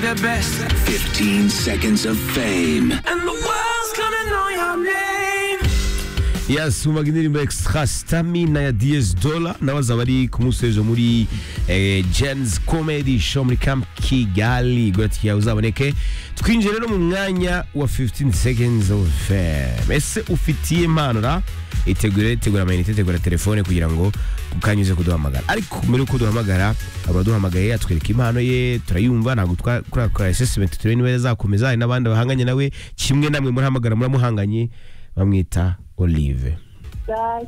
the best. 15 seconds of fame. And the world's gonna know your name. yasi mu indirimbo extra stamina ya DS Dollar nabaza bari ku munsi w'ejo muri eh, Jens Comedy Show muri Camp Kigali goti ya uzaboneke twinjiye rero mu mwanya wa 15 seconds of fame ese ufitiye impano ra itegure tegura amayinite tegura telefone kugira ngo ukanyuze kuduhamagara ariko mbere yuko duhamagara abaduhamagaye atwereka impano ye turayumva ntabwo twakora assessment turebe niba yazakomeza hari n'abandi bahanganye nawe kimwe namwe murahamagara muramuhanganye bamwita Olive Bye.